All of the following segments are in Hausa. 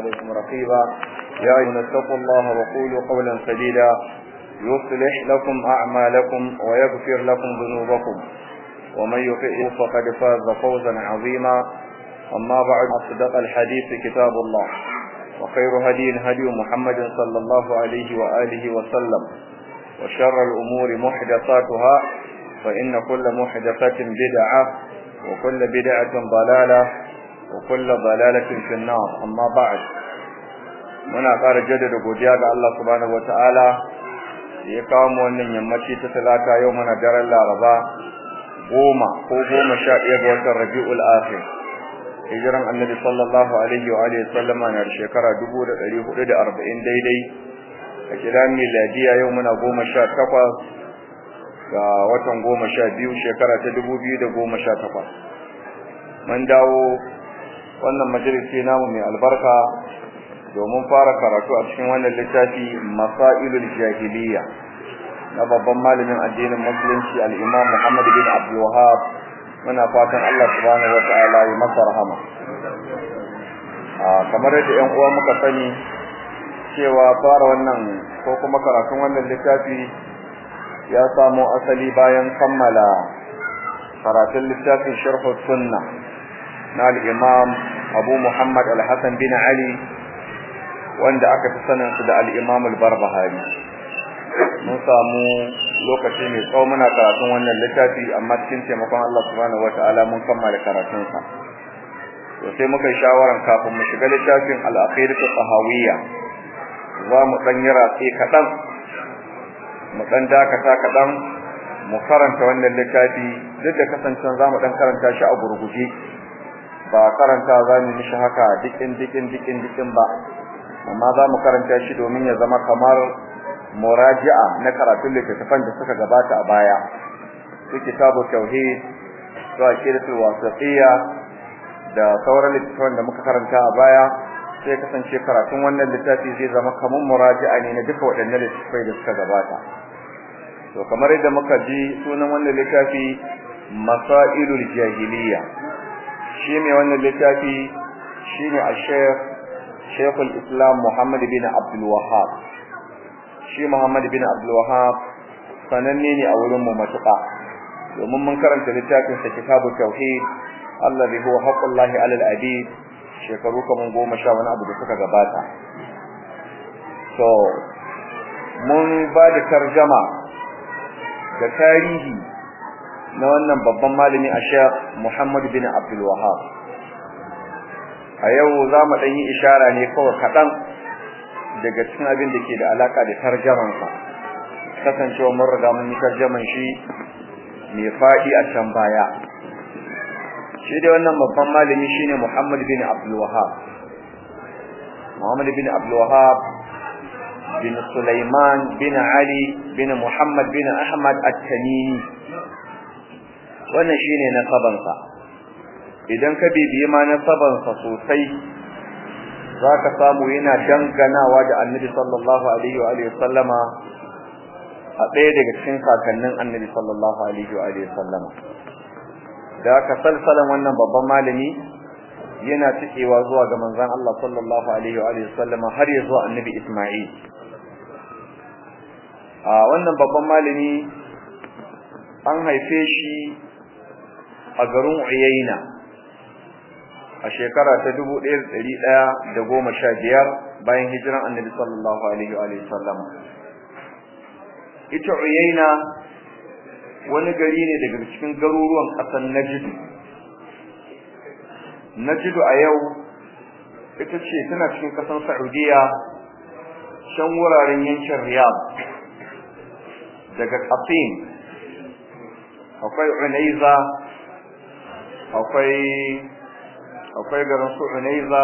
عليكم رقيبا يا أيها اتقوا الله وقولوا قولا سديدا يصلح لكم أعمالكم ويغفر لكم ذنوبكم ومن يطع فقد فاز فوزا عظيما أما بعد أصدق الحديث كتاب الله وخير هدي هدي محمد صلى الله عليه وآله وسلم وشر الأمور محدثاتها فإن كل محدثة بدعة وكل بدعة ضلالة وكل ضلالة في النار أما بعد muna ƙara jaddada godiya ga Allah subhanahu wataala da ya kawo mu wannan yammaci ta talata yau muna daren Laraba goma ko goma sha ɗaya ga watan Rabi'ul Akhir hijiran Annabi sallallahu alaihi wa alihi sallama na da shekara 1440 daidai a kiran miladiya yau muna goma sha takwas ga watan goma sha biyu shekara ta 2018 mun dawo wannan majalisi namu mai albarka domin fara karatu a cikin wannan littafi masailul jahiliya na babban malamin addinin musulunci al-imam Muhammad bin Abdul Wahhab muna fatan Allah subhanahu wataala ya masa rahama ah kamar yadda ƴan uwa muka sani cewa fara wannan ko kuma karatun wannan littafi ya samo asali bayan kammala karatun littafin sharh sunna na al-imam Abu Muhammad al-Hasan bin Ali wanda aka fi sanin su da al-Imam al-Barbahari mun samu lokaci mai tsawo muna karatun wannan littafi amma cikin taimakon Allah subhanahu wataala mun kammala karatun sa to sai muka yi shawaran kafin mu shiga littafin al-Aqidatu Tahawiyya za mu dan yi ratsi kadan mu dan dakata kadan mu karanta wannan littafi duk da kasancen za mu dan karanta shi a gurguje ba karanta za mu mishi haka dikin dikin dikin dikin ba amma za mu karanta shi domin ya zama kamar muraji'a na karatun littattafan da suka gabata a baya su kitabu tauhid su aqidatul wasatiyya da sauran littattafan da muka karanta a baya sai kasance karatun wannan littafi zai zama kamar muraji'a ne na duka waɗannan littattafai da suka gabata to kamar yadda muka ji sunan wannan littafi masailul jahiliya shi ne wannan littafi shine a-shaykh Sheikhul Islam Muhammad bin Abdul Wahhab shi Muhammad bin Abdul Wahhab sananne ne a wurin mu matuƙa domin mun karanta littafin sa Kitabu Tauhid allazi huwa haqqullahi 'alal abid shekaru kaman goma sha wani abu da suka gabata so mun ba da tarjama da tarihi na wannan babban malami a Sheikh Muhammad bin Abdul Wahhab a yau za mu ɗan yi ishara ne kawai kaɗan daga cikin abin da ke da alaƙa da tarjamansa kasancewa mun riga mun yi tarjaman shi mai faɗi a can baya shi dai wannan babban malami shine Muhammad bin Abdul Wahhab Muhammad bin Abdul Wahhab bin Sulaiman bin Ali bin Muhammad bin Ahmad At-Tamimi wannan shine nasabansa idan ka bibiye ma nasabansa sosai zaka samu yana danganawa da Annabi sallallahu alaihi wa alihi sallama a ɗaya daga cikin kakannin Annabi sallallahu alaihi wa alihi sallama da ka salsalan wannan babban malami yana cikewa zuwa ga manzon Allah sallallahu alaihi wa alihi sallama har ya zuwa Annabi Isma'il a wannan babban malami an haife shi a garin Uyayna a shekara ta 1115 bayan hijiran Annabi sallallahu alaihi wa sallam ita Uyayna wani gari ne daga cikin garuruwan ƙasar Najd Najd a yau ita ce tana cikin ƙasar Saudiya shan wuraren yankin Riyadh daga Qasim akwai Unaiza akwai akwai garin su Unaiza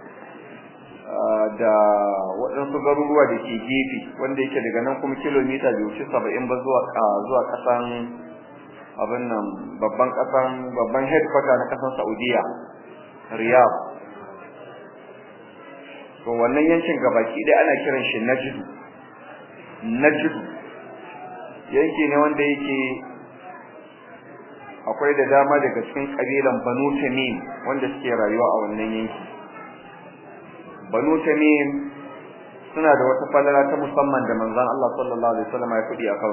da waɗansu garuruwa da ke gefe wanda yake daga nan kuma kilomita bai wuce saba'in ba zuwa zuwa ƙasan abin nan babban ƙasan babban headquarter na ƙasan Saudiya Riyadh to wannan yankin gabaki dai ana kiran shi Najd Najd yanki ne wanda yake akwai da dama daga cikin kabilan Banu Tamim wanda suke rayuwa a wannan yanki banu tamim suna da wata falala ta musamman da manzon Allah sallallahu alaihi wasallam ya fudi akan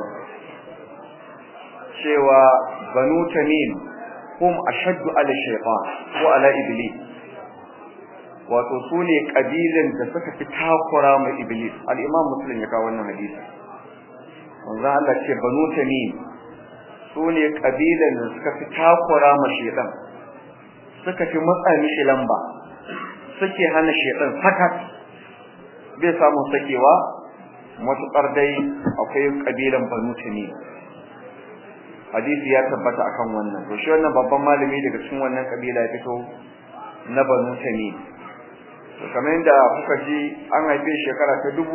cewa banu tamim hum ashaddu ala shaytan wa ala iblis wato su ne kabilan da suka fi takura mai iblis al-imam muslim ya kawo wannan hadisi manzon Allah ce banu tamim su ne kabilan da suka fi takura ma shaytan suka fi matsa mishi lamba suke hana shaytan sakat bai samu sakewa matuƙar dai akwai kabilan banu tamim hadisi ya tabbata akan wannan to shi wannan babban malami daga cikin wannan kabila ya fito na banu tamim to kamar yadda kuka ji an haife shekara ta 1115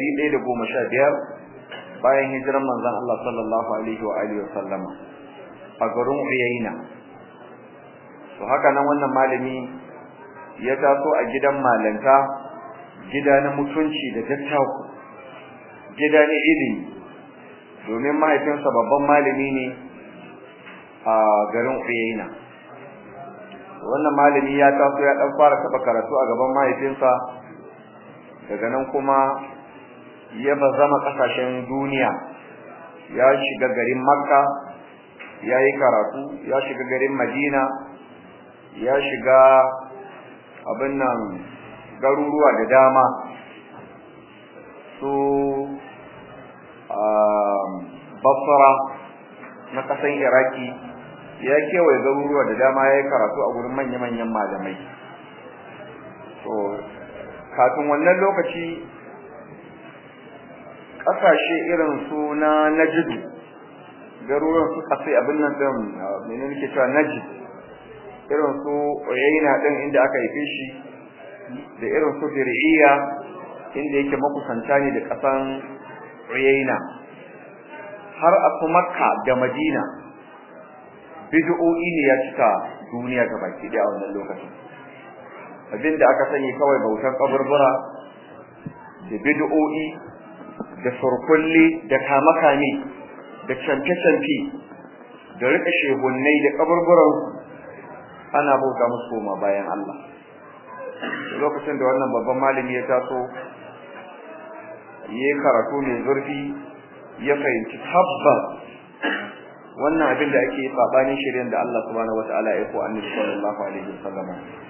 bayan hijiran manzon Allah sallallahu alaihi wa alihi wa sallama a garin Uyayna to haka nan wannan malami ya taso a gidan malanta gida na mutunci da dattaku gida na ilimi domin mahaifinsa babban malami ne a garin Uyayna wannan malami ya taso ya dan fara taba karatu a gaban mahaifinsa daga nan kuma ya bazama kasashen duniya ya shiga garin Makka ya yi karatu ya shiga garin Madina ya shiga abin nan garuruwa da dama su Basra na kasan Iraki ya kewaye garuruwa da dama ya yi karatu a gurin manya-manyan malamai to kafin wannan lokaci ƙasashe irin su na Najd garuruwan su kasai abin nan din menene nake cewa Najd irin su Uyayna din inda aka haife shi da irin su Diriyya inda yake makusanta ne da ƙasan Uyayna har a su Makka da Madina bid'o'i ne ya cika duniya ga baki daya a wannan lokacin abinda aka sani kawai bautar kaburbura da bid'o'i da surkulli da kamakami da canfe-canfe da rika shehunnai da kaburburan ana bauta musu koma bayan Allah lokacin da wannan babban malami ya taso yayi karatu mai zurfi ya fahimci tabbas wannan abin da ake sabanin shirin da Allah subhanahu wataala ya ko annabi sallallahu alaihi wasallam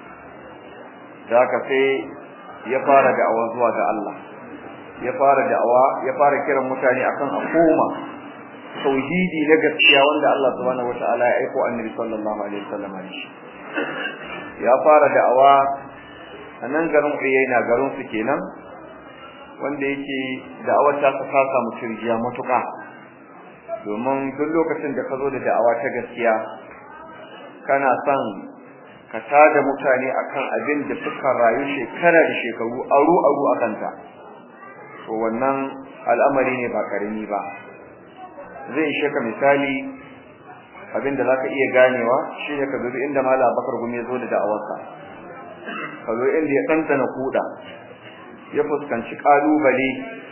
da haka sai ya fara da'awa zuwa ga Allah ya fara da'awa ya fara kiran mutane akan a koma tauhidi na gaskiya wanda Allah subhanahu wataala ya aiko annabi sallallahu alaihi wasallam shi ya fara da'awa a nan garin Uyayna garin su kenan wanda yake da'awar ta ta samu turjiya matuƙa domin duk lokacin da ka zo da da'awa ta gaskiya kana son ka tada mutane akan abin da suka rayu shekara da shekaru aru aru akan ta to wannan al'amari ne ba karami ba zai ishe ka misali abin da zaka iya ganewa shine ka dubi inda Malam Bakar Gumi ya zo da da'awarsa ka zo inda ya tantana kuda ya fuskanci kalubale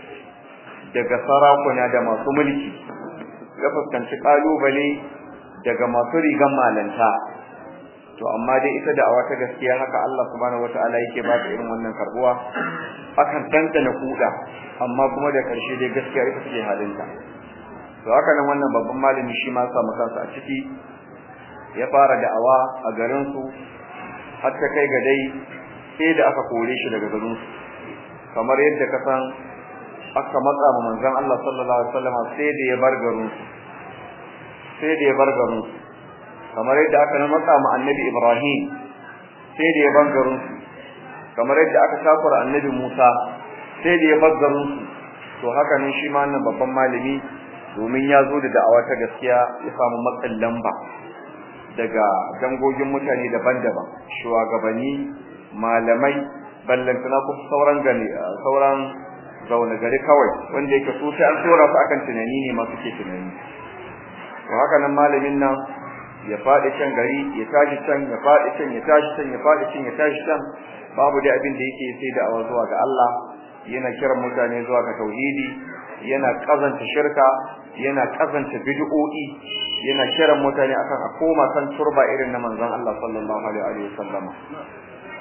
daga sarakuna da masu mulki ya fuskanci kalubale daga masu rigan malanta to amma dai ita da'awa ta gaskiya haka Allah subhanahu wataala yake ba ta irin wannan karbuwa akan tantana kuda amma kuma da karshe dai gaskiya ita ce halinta to haka nan wannan babban malami shi ma samu kansa a ciki ya fara da'awa a garin su har ta kai ga dai sai da aka kore shi daga garin su kamar yadda ka san aka matsa ma manzon Allah sallallahu alaihi wasallam sai da ya bar garin su sai da ya bar garin su kamar yadda aka matsa ma annabi Ibrahim sai da ya bar garin su kamar yadda aka takura annabi Musa sai da ya bar garin su to haka ne shi ma wannan babban malami domin ya zo da da'awa ta gaskiya ya samu matsin lamba daga dangogin mutane daban-daban shugabanni malamai ballantana ko sauran gani sauran zaune gari kawai wanda yake su sai an tsora su akan tunani ne masu ke tunani to haka nan malamin nan ya faɗi can gari ya tashi can ya faɗi can ya tashi can ya faɗi can ya tashi can babu dai abin da yake sai da awa zuwa ga Allah yana kiran mutane zuwa ga tauhidi yana kazanta shirka yana kazanta bid'o'i yana kiran mutane akan a koma kan turba irin na manzon Allah sallallahu alaihi wa sallam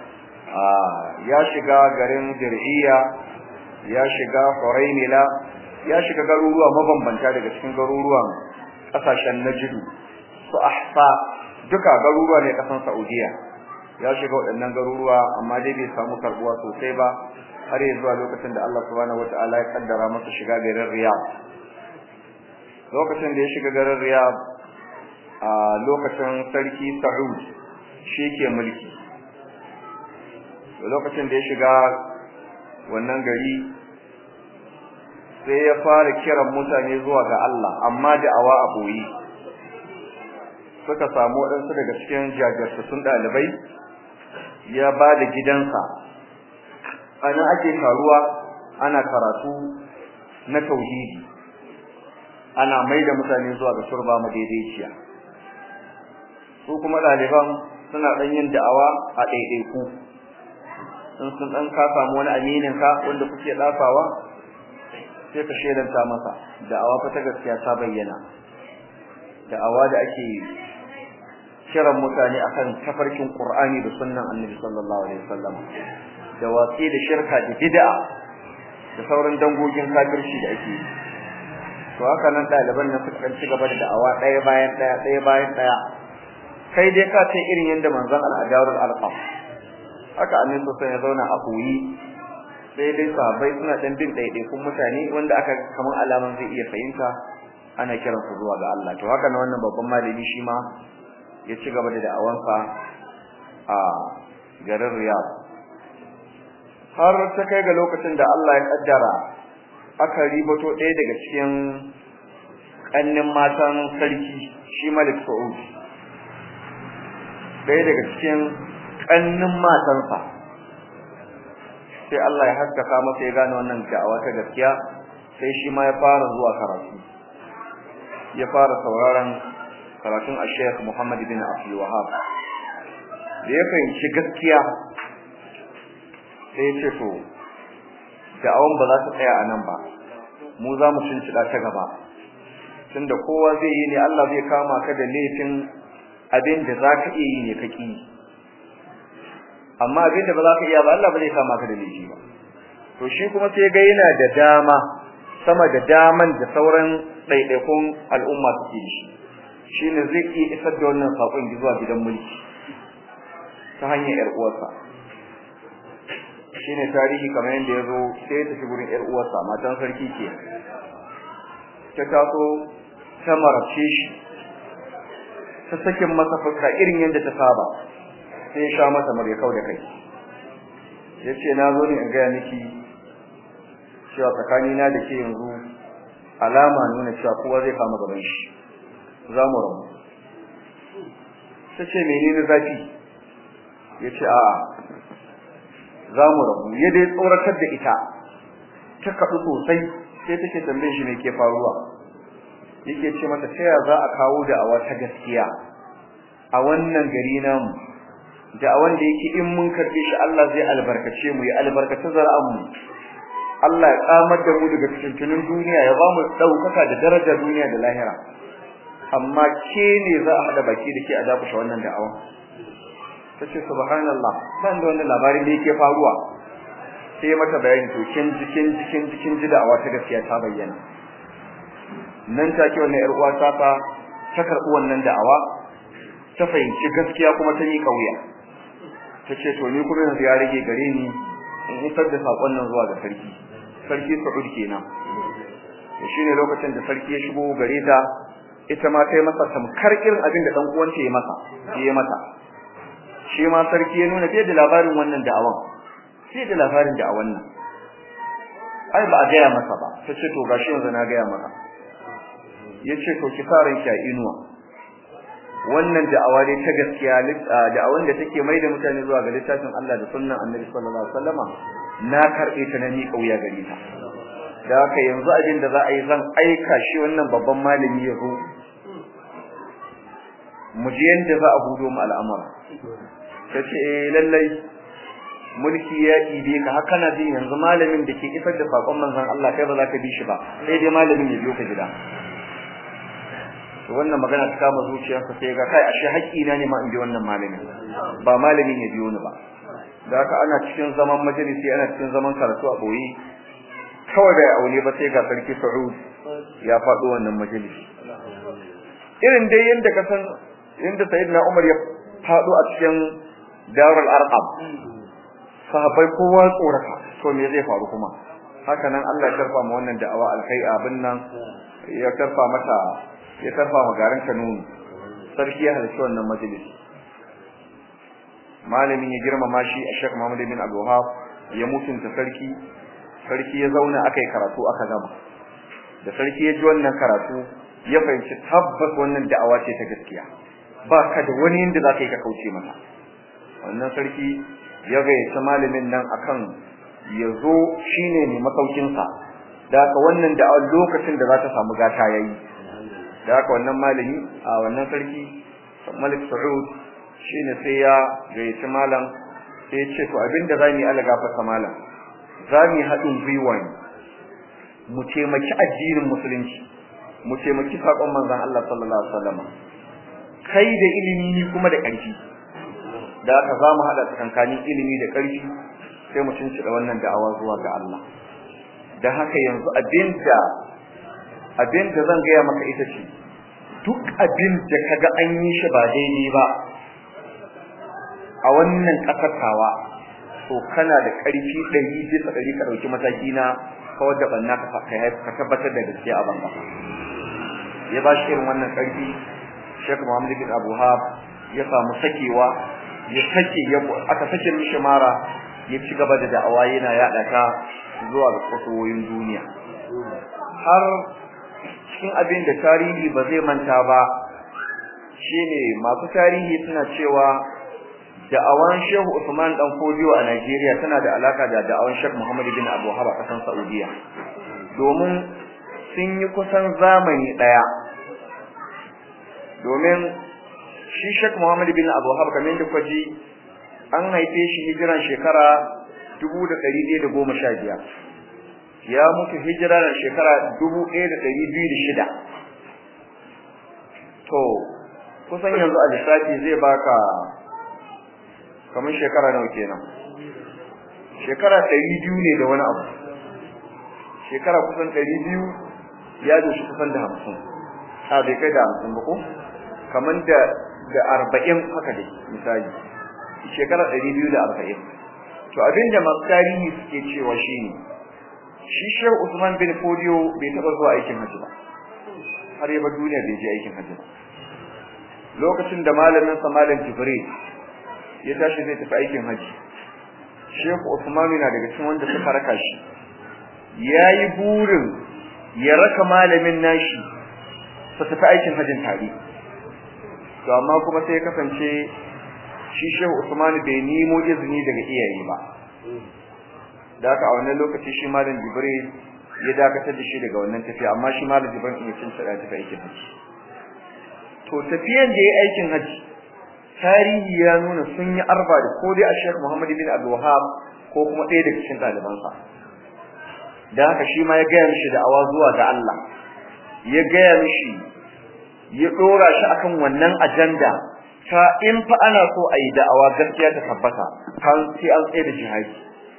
ya shiga garin dir'iya ya shiga huraimila ya shiga garuruwa mabambanta daga cikin garuruwan kasashen najidu su ahsa duka garuruwa ne kasan saudiya ya shiga waɗannan garuruwa amma dai bai samu karbuwa sosai ba har yanzu zuwa lokacin da Allah subhanahu wataala ya kaddara masa shiga garin riyadh lokacin da ya shiga garin riyadh a lokacin sarki Saud shi ke mulki lokacin da ya shiga wannan gari sai ya fara kiran mutane zuwa ga Allah amma da'awa a boye suka samu waɗansu daga cikin jajirtattun ɗalibai ya ba da gidansa ana ake taruwa ana karatu na tauhidi ana mai da mutane zuwa ga turba madaidaiciya su kuma ɗaliban suna ɗan yin da'awa a ɗaiɗaiku in sun ɗan ka samu wani aminin ka wanda kuke ɗafawa sai ka shelanta masa da'awa fa ta gaskiya ta bayyana da'awa da ake kiran mutane akan tafarkin Qur'ani da sunnan Annabi sallallahu alaihi wasallam da watsi da shirka da bid'a da sauran dangogin kafirci da ake yi to haka nan ɗaliban nan suka ci gaba da da'awa ɗaya bayan ɗaya ɗaya bayan ɗaya kai dai ka ce irin yadda manzon al-ajarul alqam haka annabi sosai ya zauna a koyi sai dai sahabbai suna dan bin ɗaiɗaikun mutane wanda aka kaman alaman zai iya fahimta ana kiran su zuwa ga Allah to haka nan wannan babban malami shi ma ya ci gaba da da'awansa a garin Riyadh har ta kai ga lokacin da Allah ya kaddara aka ribato ɗaya daga cikin ƙannin matan sarki shi Malik Saud ɗaya daga cikin ƙannin matansa sai Allah ya haskaka masa ya gane wannan da'awa ta gaskiya sai shi ma ya fara zuwa karatu ya fara sauraron karatun a Sheikh Muhammad bin Abdul Wahhab da ya fahimci gaskiya sai ya ce to da'awan ba za ta tsaya a nan ba mu za mu cincida ta gaba tunda kowa zai yi ne Allah zai kama ka da laifin abin da za ka iya yi ne kaki amma abin da ba za ka iya ba Allah ba zai kama ka da laifi ba to shi kuma sai ga yana da dama sama da daman da sauran ɗaiɗaikun al'umma suke da shi shine zai iya isar da wannan saƙon zuwa gidan mulki ta hanyar ƴar uwarsa shine tarihi kamar yadda ya zo sai ya tafi gurin ƴar uwarsa matan sarki ke ta taso ta marabce shi ta sakin masa fuska irin yadda ta saba sai ya sha mata mare kau da kai yace na zo ne in ga miki cewa tsakani na da ke yanzu alama nuna cewa kowa zai kama gaban shi za mu rabu tace menene zafi yace a'a za mu rabu ya dai tsoratar da ita ta kaɗu sosai sai take tambaye shi me ke faruwa yake ce mata ta ya za a kawo da awa ta gaskiya a wannan gari namu da wanda yake in mun karbe shi Allah zai albarkace mu ya albarkace zar'an mu Allah ya kamar da mu daga cikin duniya ya ba mu daukaka da daraja duniya da lahira amma ke ne za a hada baki da ke a dakushe wannan da'awa tace subhanallah ban da wannan labarin da yake faruwa sai mata bayani to kin jikin jikin jikin ji da'awa ta gaskiya ta bayyana nan take wannan yar uwa ta ta ta karbi wannan da'awa ta fahimci gaskiya kuma ta yi kauya tace to ni kuma yanzu ya rage gare ni in isar da sakon nan zuwa ga sarki sarki Saud kenan shine lokacin da sarki ya shigo gare ta ita ma ta yi masa tamkar irin abin da dan uwanta ya masa ya mata shi ma sarki ya nuna fiye da labarin wannan da'awan fiye da labarin da'awan nan ai ba a gaya masa ba ta ce to gashi yanzu na gaya maka ya ce to ki sa ranki a inuwa wannan da'awa dai ta gaskiya da'awan da take mai da mutane zuwa ga littafin Allah da sunnan Annabi sallallahu alaihi wasallama na karbe ta na ni kauya gare ta da haka yanzu abin da za a yi zan aika shi wannan babban malami ya zo mu ji yanda za a hudo mu al'amura tace eh lallai mulki ya ibe ka haka na ji yanzu malamin da ke isar da sakon manzon Allah kai ba za ka bi shi ba sai dai malamin ya biyo ka gida to wannan magana ta kama zuciyarsa sai ga kai ashe haƙƙi na ne ma in bi wannan malamin ba malamin ya biyo ni ba da haka ana cikin zaman majalisi ana cikin zaman karatu a boye kawai da aure ba sai ga sarki Saud ya faɗo wannan majalisi irin dai yanda ka san yanda sayyidina Umar ya faɗo a cikin Darul Arqam sahabbai kowa tsoraka to me zai faru kuma haka nan Allah ya karfa mu wannan da'awa alkai abin nan ya karfa mata ya karfa ma garin Kanuni sarki ya halarci wannan majalisi malamin ya girmama shi a Sheikh Muhammad bin Abdul Wahab ya mutunta sarki sarki ya zauna akai karatu aka gama da sarki ya ji wannan karatu ya fahimci tabbas wannan da'awa ce ta gaskiya ba ka da wani inda za ka yi ka kauce mata wannan sarki ya gayyaci malamin nan akan ya zo shine ne masaukinsa da haka wannan da lokacin da za ta samu gata yayi da haka wannan malami a wannan sarki Malik Saud shine sai ya gayyaci malam sai ya ce to abinda zamu yi Allah gafarta malam zamu haɗin gwiwa ne mu taimaki addinin musulunci mu taimaki sakon manzon Allah sallallahu alaihi wasallam kai da ilimi ni kuma da ƙarfi da haka zamu hada tsakankanin ilimi da ƙarfi sai mu cinci da wannan da'awa zuwa ga Allah da haka yanzu abinda abinda zan gaya maka ita ce duk abin da kaga an yi shi ba daidai ba a wannan kasatawa to kana da ƙarfi ɗari bisa ɗari ka ɗauki mataki na kawar da banna ka ka tabbatar da gaskiya a banka ya ba shi irin wannan ƙarfi Sheikh Muhammad bin Abu Hab ya samu sakewa ya sake ya aka sake mishi mara ya ci gaba da da'awa yana yada ta zuwa ga kusoyin duniya har cikin abin da tarihi ba zai manta ba shine masu tarihi suna cewa da'awan Shehu Usman dan Fodiyo a Najeriya tana da alaka da da'awan Sheikh Muhammad bin Abu Haba kasan Saudiya domin sun yi kusan zamani daya domin shi Sheikh Muhammad bin Abu Haba kamar da kwaji an haife shi hijiran shekara 1115 ya mutu hijirar shekara 1206 to kusan yanzu a lissafi zai baka kamar shekara nawa kenan shekara 200 ne da wani abu shekara kusan 200 ya doshi kusan da 50 a bai kai da 50 ba ko kamar da da 40 haka dai misali shekara 240 to abinda masu tarihi suke cewa shine shi Shehu Usman bin Fodio bai taba zuwa aikin haji ba har yaba duniya bai je aikin haji ba lokacin da malamin sa malam Jibril ya tashi zai tafi aikin haji Shehu Usman yana daga cikin wanda suka raka shi yayi burin ya raka malamin nashi su tafi aikin hajin tare to amma kuma sai ya kasance shi Shehu Usman bai nemo izini daga iyaye ba da haka a wannan lokaci shi malam Jibril ya dakatar da shi daga wannan tafiya amma shi malam Jibril ya cin sada tafi aikin haji to tafiyan da yayi aikin haji tarihi ya nuna sun yi arba da ko dai a Sheikh Muhammad bin Abdul Wahhab ko kuma ɗaya daga cikin ɗalibansa da haka shi ma ya gaya mishi da awa zuwa ga Allah ya gaya mishi ya dora shi akan wannan ajanda ta in fa ana so a yi da'awa gaskiya ta tabbata kan sai an tsaye da jihadi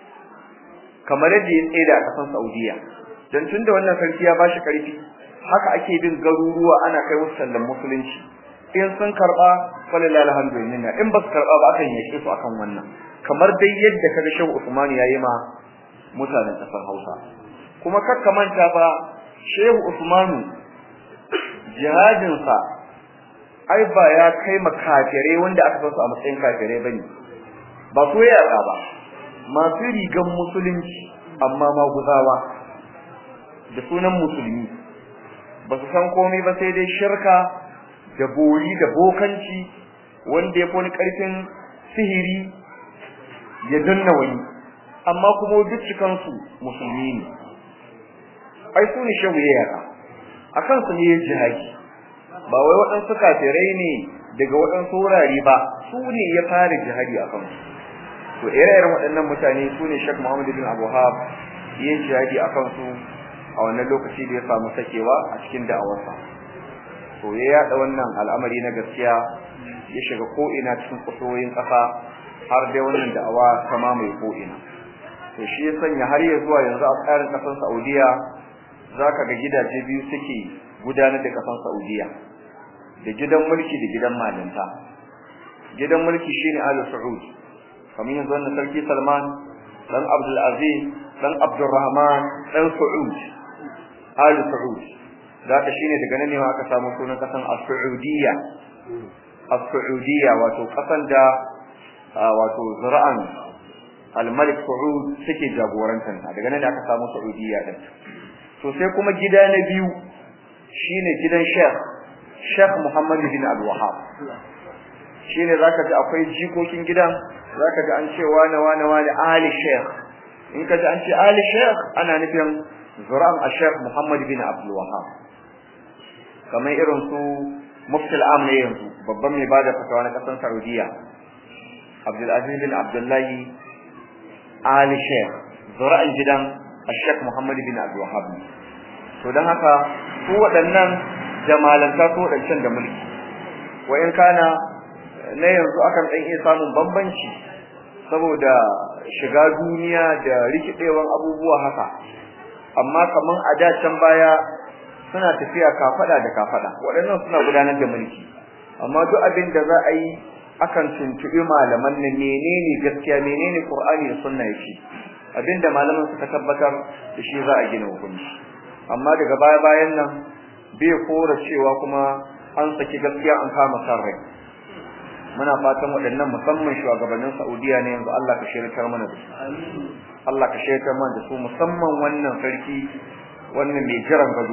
kamar yadda ya tsaye da a kasan Saudiya dan tunda wannan sarki ya bashi karfi haka ake bin garuruwa ana kai musu sallan musulunci in sun karba wallahi alhamdulillah in ba su karba ba akan yake su akan wannan kamar dai yadda kaga Shehu Usman yayi ma mutanen kasar Hausa kuma kakka manta ba Shehu Usmanu jihadin sa ai ba ya kai makafire wanda aka san su a matsayin kafire bane ba so ya ba masu rigan musulunci amma maguzawa da sunan musulmi ba su san komai ba sai dai shirka da bori da bokanci wanda ya fi karfin sihiri ya danna wani amma kuma duk cikansu musulmi ne ai su ne shehu ya yaka akan su ne ya jihadi ba wai waɗansu kafirai ne daga waɗansu wurare ba su ne ya fara jihadi a kansu to ire-iren waɗannan mutane su ne Sheikh Muhammad bin Abu Hab yin jihadi a kansu a wannan lokaci da ya samu sakewa a cikin da'awarsa to ya yada wannan al'amari na gaskiya ya shiga ko ina cikin kusoyin ƙasa har dai wannan da'awa ta mamaye ko ina to shi ya sanya har ya zuwa yanzu a tsarin kasar Saudiya zaka ga gidaje biyu suke gudanar da kasar Saudiya da gidan mulki da gidan malinta gidan mulki shine Al Saud kamar yanzu wannan sarki Salman dan Abdul Aziz dan Abdurrahman dan Saud Al Saud zaka shine daga nan ne ma aka samu sunan kasan As-Saudiyya As-Saudiyya wato kasan da wato zura'an Al-Malik Saud suke jagorantar ta daga nan ne aka samu Saudiyya din to sai kuma gida na biyu shine gidan Sheikh Sheikh Muhammad bin Abdul Wahhab shine zaka ji akwai jikokin gidan zaka ji an ce wane wane wane ali Sheikh in ka ji an ce ali Sheikh ana nufin zura'an Sheikh Muhammad bin Abdul Wahhab kamar irin su mufti al-am ne yanzu babban mai bada fatawa na kasar Saudiya Abdul Aziz bin Abdullah Ali Sheikh zura'an gidan Sheikh Muhammad bin Abdul Wahhab to dan haka su waɗannan jamalanta su waɗancan da mulki wa in kana na yanzu akan dan iya samun bambanci saboda shiga duniya da rikidewan abubuwa haka amma kaman a da can baya suna tafiya kafada da kafada waɗannan suna gudanar da mulki amma duk abin da za a yi akan tuntubi malaman ne menene gaskiya menene Qur'ani da sunna yake abinda malaman suka tabbatar da shi za a gina hukunci amma daga baya bayan nan bai kora cewa kuma an saki gaskiya an kama san rai muna fatan waɗannan musamman shugabannin Saudiya ne yanzu Allah ka shirkar mana da su Allah ka shirkar mana da su musamman wannan sarki wannan mai jiran gado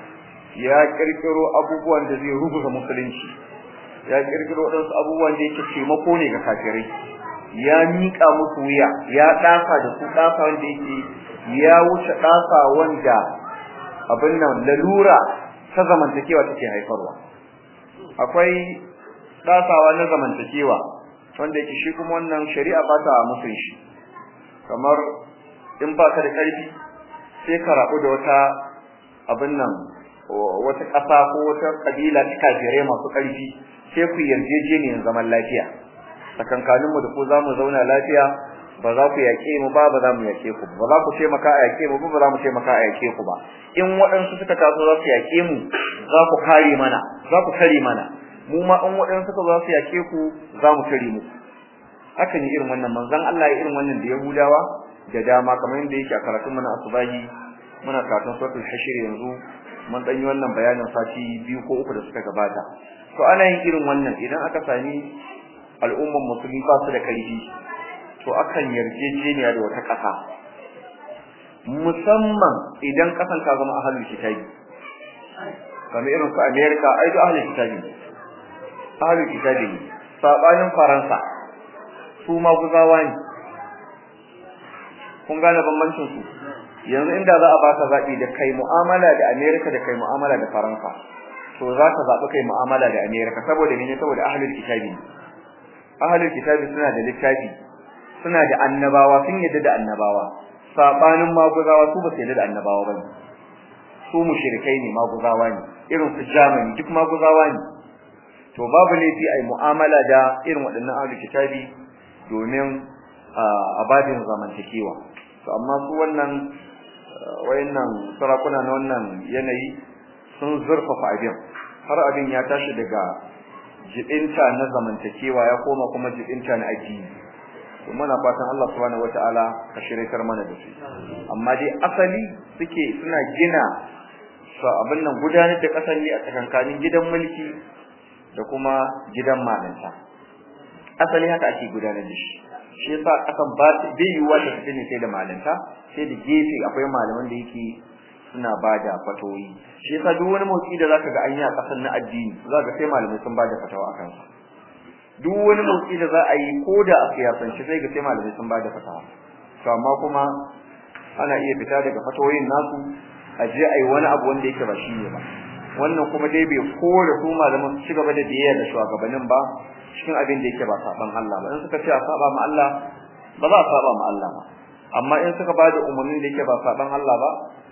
ya kirkiro abubuwan da zai rubuta musulunci ya kirkiro wadansu abubuwan da yake taimako ne ga kafirai ya mika musu wuya ya daka da su daka wanda yake ya wuce daka wanda abin nan lalura ta zamantakewa take haifarwa akwai dasawa na zamantakewa wanda yake shi kuma wannan shari'a ba ta musun shi kamar in ba ka da karfi sai ka rabu da wata abin nan wata ƙasa ko wata kabila ta kafirai masu ƙarfi sai ku yarjejeniyar zaman lafiya tsakankanin mu da ku za mu zauna lafiya ba za ku yaƙe mu ba ba za mu yaƙe ku ba za ku taimaka a yaƙe mu ba ba za mu taimaka a yaƙe ku ba in waɗansu suka taso za su yaƙe mu za ku kare mana za ku kare mana mu ma in waɗansu suka za su yaƙe ku za mu kare mu haka ne irin wannan manzon Allah ya irin wannan da Yahudawa da dama kamar yadda yake a karatun mana asubahi muna karatun suratul hashir yanzu mun dan yi wannan bayanin sati biyu ko uku da suka gabata to ana yin irin wannan idan aka sami al'umman musulmi ba su da karfi to akan yarjejeniya da wata ƙasa musamman idan ƙasan ta zama ahlul kitabi kamar irin su America ai da ahlul kitabi ahlul kitabi ne sabanin Faransa su ma guzawa ne kun gane bambancin su yanzu inda za a baka zabi da kai mu'amala da America da kai mu'amala da Faransa to za ka zabi kai mu'amala da America saboda mene saboda ahlul kitabi ahlul kitabi suna da littafi suna da annabawa sun yadda da annabawa sabanin maguzawa su ba su yadda da annabawa bane su mushrikai ne maguzawa ne irin su Germany duk maguzawa ne to babu laifi ai mu'amala da irin waɗannan ahlul kitabi domin abadin zamantakewa to amma su wannan wayannan sarakuna na wannan yanayi sun zurfafa abin har abin ya tashi daga jibinta na zamantakewa ya koma kuma jibinta na addini to muna fatan Allah subhanahu wataala ka shirikar mana da su amma dai asali suke suna gina su abin nan gudanar da kasan ne a tsakankanin gidan mulki da kuma gidan malanta asali haka ake gudanar da shi shi yasa kasan ba bai yiwuwa ta tafi ne sai da malanta sai da gefe akwai malaman da yake suna bada fatoyi shi yasa duk wani motsi da zaka ga an yi a kasan na addini zaka sai malamai sun bada fatawa akan sa duk wani motsi da za a yi ko da a siyasance sai ga sai malamai sun bada fatawa to amma kuma ana iya fita daga fatawoyin nasu a je a yi wani abu wanda yake ba shi ne ba wannan kuma dai bai kore su malaman su ci gaba da biyayya da shugabannin ba cikin abin da yake ba saban Allah ba in suka ce a saba ma Allah ba za a saba ma Allah ba amma in suka bada umarnin da yake ba saban Allah ba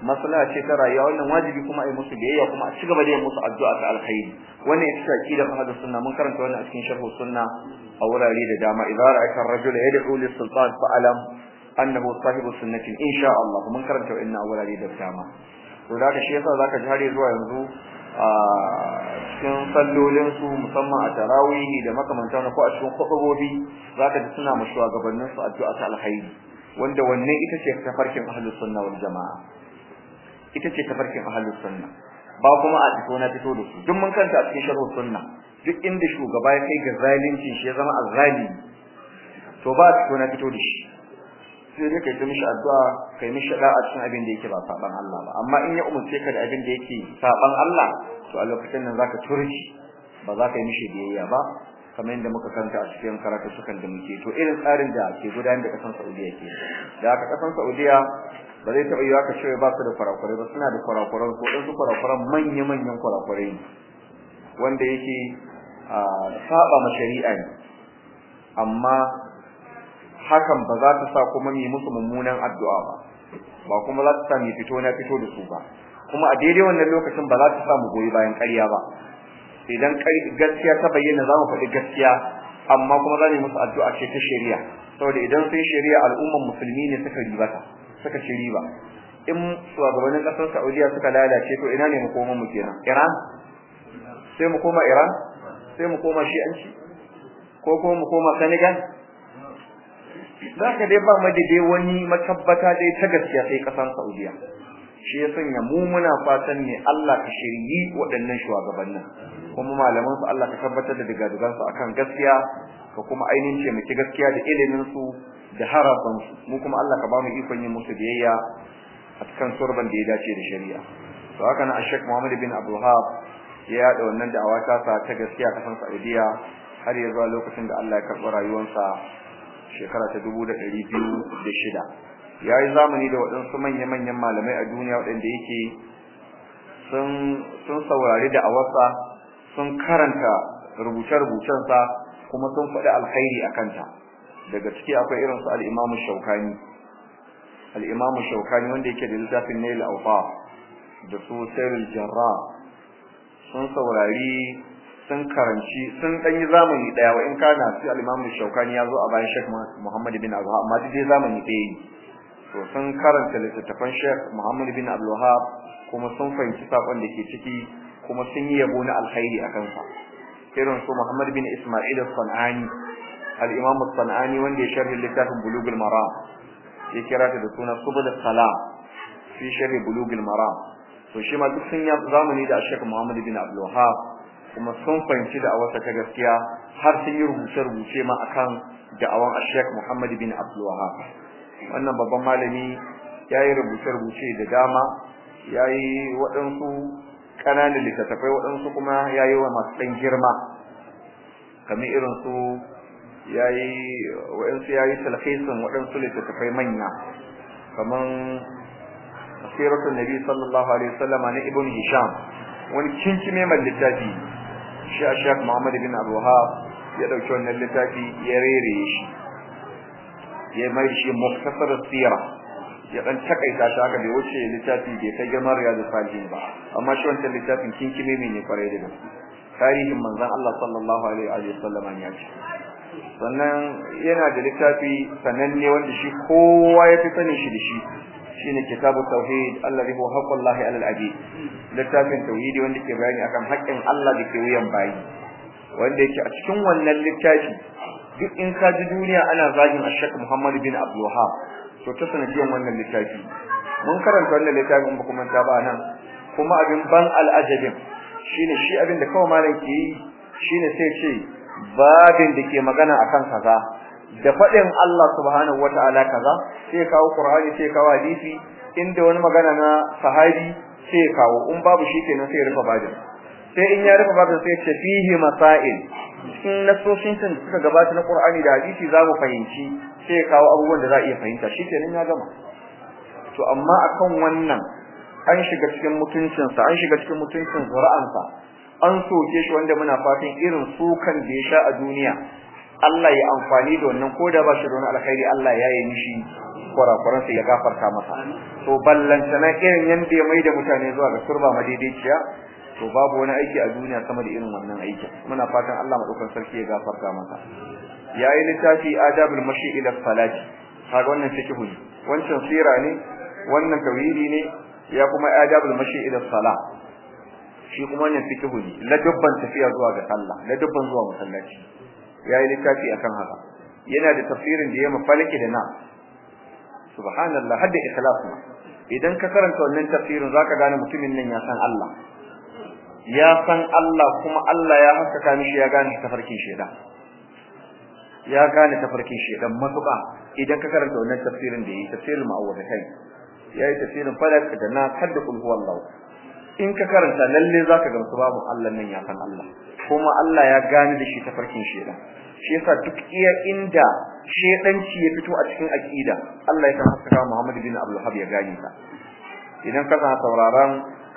maslaha ce ta rayuwa wannan wajibi kuma ai musu biyayya kuma a cigaba da yin musu addu'a ta alkhairi wannan ita ce aqidar ahlus sunna mun karanta wannan a cikin sharh sunna a wurare da dama idza ra'aita ar-rajula yad'u lis-sultan fa'alam annahu sahibu sunnatin insha Allah mun karanta wannan a wurare da dama to da shi yasa zaka ji har zuwa yanzu a cikin sallolin su musamman a tarawihi da makamantan ko a cikin khutbobi zaka ji suna mushuwa gabanin su addu'a ta alkhairi wanda wannan ita ce tafarkin ahlus sunna wal jamaa ita ce tafarkin ahlus sunna ba kuma a fito na fito da su duk mun kanta a cikin sharh sunna duk inda shugaba ya kai ga zalunci shi ya zama azzalimi to ba a fito na fito da shi sai dai kai ta mishi addu'a kai mishi da'a cikin abin da yake ba saban Allah ba amma in ya umurce ka da abin da yake saban Allah to a lokacin nan zaka turki ba za ka yi mishi biyayya ba kamar yadda muka kanta a cikin karatu sukan da muke to irin tsarin da ke gudanar da kasan Saudiya ke da aka kasan Saudiya ba zai taɓa yiwa ka cewa ba su da kurakurai ba suna da kurakuran ko ɗansu kurakuran manya-manyan kurakurai wanda yake saba ma shari'a ne amma hakan ba za ta sa kuma mu musu mummunan addu'a ba ba kuma za ta sa mu fito na fito da su ba kuma a daidai wannan lokacin ba za ta sa mu goyi bayan ƙarya ba idan gaskiya ta bayyana za mu faɗi gaskiya amma kuma za mu musu addu'a ce ta shari'a saboda idan sun shari'a al'umman musulmi ne suka ribata suka ci riba in shugabannin ƙasar Saudiya suka lalace to ina ne mu koma mu kenan Iran sai mu koma Iran sai mu koma Shi'anci ko kuma mu koma Senegal zaka dai ba mu da dai wani matabbata dai ta gaskiya sai ƙasar Saudiya shi ya sanya mu muna fatan ne Allah ka shiryi waɗannan shugabannin kuma malaman su Allah ka tabbatar da digadugan su akan gaskiya ka kuma ainihin ce muke gaskiya da ilimin su da harafan su mu kuma Allah ka ba mu ikon yin musu biyayya a cikin surban da ya dace da shari'a to haka nan Sheikh Muhammad bin Abdul Wahhab ya yada wannan da'awa ta sa ta gaskiya a kasan Saudiya har ya zuwa lokacin da Allah ya karɓi rayuwarsa shekara ta 2006 yayi zamani da waɗansu manya-manyan malamai a duniya waɗanda yake sun sun saurari da awarsa sun karanta rubuce-rubucensa kuma sun faɗi alkhairi a kanta daga ciki akwai irin su al-Imam Shawkani al-Imam Shawkani wanda yake da littafin Nail Awfa da su Sayyid Jarrah sun saurari sun karanci sun dan yi zamani daya wa in kana su al-Imam Shawkani ya zo a bayan Sheikh Muhammad bin Abdul amma dai zamani ɗaya ne to sun karanta littattafan Sheikh Muhammad bin Abdul Wahhab kuma sun fahimci sakon da ke ciki kuma sun yi yabo na alkhairi a kansa irin su Muhammad bin Isma'il al-Sanani al-Imam al-Sanani wanda ya sharhi littafin Bulughul Maram ya kira ta da suna Subul Salam fi sharhi Bulughul Maram to shi ma duk sun yi zamani da Sheikh Muhammad bin Abdul Wahhab kuma sun fahimci da awata ta gaskiya har sun yi rubuce-rubuce ma akan da'awan Sheikh Muhammad bin Abdul Wahhab wannan babban malami yayi rubuce-rubuce da dama yayi waɗansu ƙananan littattafai waɗansu kuma yayi wa masu ɗan girma kamar irin su yayi waɗansu yayi talhisin waɗansu littattafai manya kamar siratul nabi sallallahu alaihi wasallam na ibn hisham wani kinkime mai littafi shi a shek muhammad bin abu wahab ya ɗauki wannan littafi ya rere shi ya mai shi muktasar sira ya dan takaita shi haka bai wuce littafi bai kai gamar riyadu salihin ba amma shi wancan littafin kinkime ne kwarai da gaske tarihin manzon Allah sallallahu alaihi wa sallam ya ce sannan yana da littafi sananne wanda shi kowa ya fi sanin shi da shi shine kitabut tauhid alladhi huwa haqqullahi alal abid littafin tauhidi wanda ke bayani akan haƙƙin Allah da ke wuyan bayi wanda yake a cikin wannan littafi duk in ka ji duniya ana zagin Ashaq Muhammad bin Abdul Wahhab to ta sanadiyan wannan littafi mun karanta wannan littafin ba kuma ta ba nan kuma abin ban al'ajabin shine shi abin da kawai malam ke yi shine sai ce babin da ke magana akan kaza da faɗin Allah subhanahu wataala kaza sai kawo Qur'ani sai kawo hadisi inda wani magana na sahabi sai kawo in babu shi kenan sai rufe babin sai in ya rufe babin sai ce fihi masail cikin nasoshin sun suka gabata na Qur'ani da hadisi za mu fahimci sai ya kawo abubuwan da za a iya fahimta shikenan ya gama to amma akan wannan an shiga cikin mutuncinsa an shiga cikin mutuncin zuri'ansa an soke shi wanda muna fatan irin sukan da ya sha a duniya Allah ya amfani da wannan ko da ba shi da wani alkhairi Allah ya yi mishi kurakuran sa ya gafarta masa to ballantana irin yanda ya maida mutane zuwa ga turba madaidaiciya to babu wani aiki a duniya sama da irin wannan aiki muna fatan Allah madaukakin sarki ya gafarta masa yayi littafi adabul mashi ila salati kaga wannan fiqhu ne wancan sira ne wannan tauhidi ne ya kuma adabul mashi ila salah shi kuma wannan fiqhu ne la dubban tafiya zuwa ga Allah la dubban zuwa masallaci yayi littafi akan haka yana da tafsirin da ya mafalaki da na subhanallah hadda ikhlas ma idan ka karanta wannan tafsirin zaka gane mutumin nan ya san Allah ya san Allah kuma Allah ya haskaka mishi ya gane tafarkin shedan ya gane tafarkin shedan matuƙa idan ka karanta wannan tafsirin da yi tafsirin ma'awwadatai yayi tafsirin falak da na kadda kul huwallahu in ka karanta lalle zaka ga babu Allah nan ya san Allah kuma Allah ya gane da shi tafarkin shedan shi yasa duk iya inda shedanci ya fito a cikin aqida Allah ya san haskaka Muhammad bin Abdul Wahhab ya gane ta idan ka san sauraron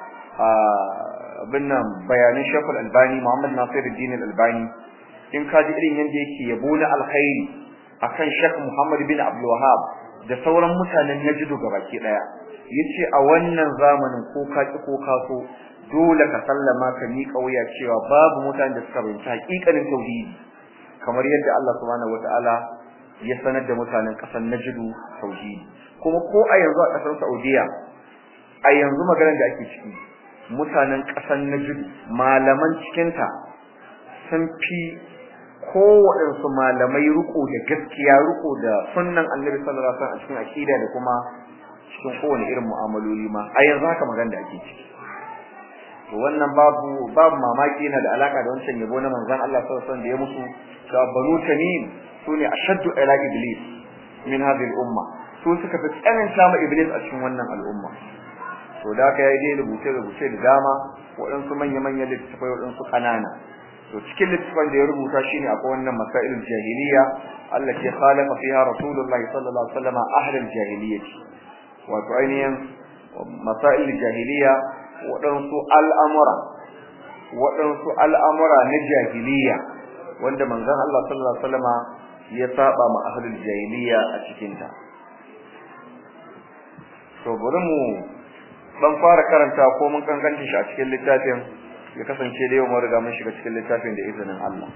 abin nan bayanin Sheikhul Albani Muhammad Nasiruddin Albani in ka ji irin yanda yake yabo na alkhairi akan Sheikh Muhammad bin Abdul Wahhab da sauran mutanen Najd gabaki daya yace a wannan zamanin ko ka ki ko ka so dole ka sallama ka miƙa wuya cewa babu mutanen da suka bayyana hakikanin tauhidi kamar yadda Allah subhanahu wataala ya sanar da mutanen ƙasar Najd tauhidi kuma ko a yanzu a ƙasar Saudiya a yanzu maganar da ake ciki mutanen ƙasar Najd malaman cikinta sun fi kowaɗansu malamai riko da gaskiya riko da sunnan annabi sallallahu alaihi wasallam a cikin akida da kuma cikin kowane irin mu'amaloli ma a yanzu haka magana da ake ciki to wannan babu babu mamaki yana da alaka da wancan yabo na manzon Allah sallallahu alaihi wasallam da ya musu cewa banu tamim sune ashaddu ila iblis min hadhihi al-umma su suka fi tsananta ma iblis a cikin wannan al'umma to da haka yayi dai rubuce rubuce da dama waɗansu manya manyan littattafai waɗansu ƙanana to cikin littafin da ya rubuta shine akwai wannan masailul jahiliya allati khalafa fiha rasulullah sallallahu alaihi wasallam ahlul jahiliyyah wato ainihin masailul jahiliya waɗansu al'amura waɗansu al'amura na jahiliya wanda manzon Allah sallallahu alaihi wasallam ya saba ma ahlul jahiliya a cikin ta to bari mu dan fara karanta ko mun kankanta shi a cikin littafin ya kasance da yau mun riga mun shiga cikin littafin da izinin Allah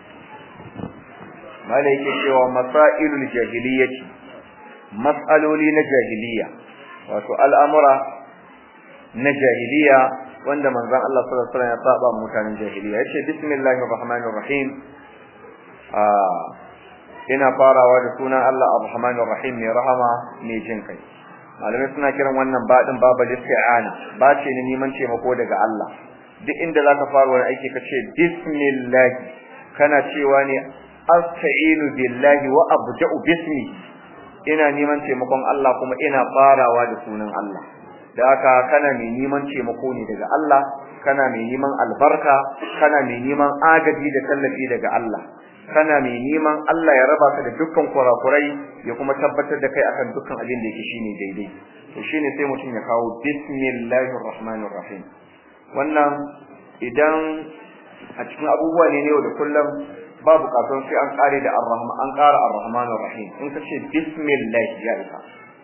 malai yake cewa masailul jahiliyyati mas'aloli na jahiliya wato al'amura na jahiliya wanda manzon Allah sallallahu alaihi wasallam ya saba mutanen jahiliya yace bismillahir rahmanir rahim ah ina farawa da sunan Allah ar-rahmanir rahim mai rahama mai jin kai malamai suna kiran wannan badin babal isti'ana ba ce ne neman taimako daga Allah duk inda zaka fara wani aiki kace bismillah kana cewa ne asta'inu billahi wa abda'u bismi ina neman taimakon Allah kuma ina farawa da sunan Allah da haka kana mai neman taimako ne daga Allah kana mai neman albarka kana mai neman agaji da tallafi daga Allah kana mai neman Allah ya raba ka da dukkan kurakurai ya kuma tabbatar da kai akan dukkan abin da yake shine daidai to shine sai mutum ya kawo bismillahir rahmanir rahim wannan idan a cikin abubuwa ne ne da kullum ba bukatun sai an kare da arrahman an kara arrahmanir rahim in ka ce bismillah ya isa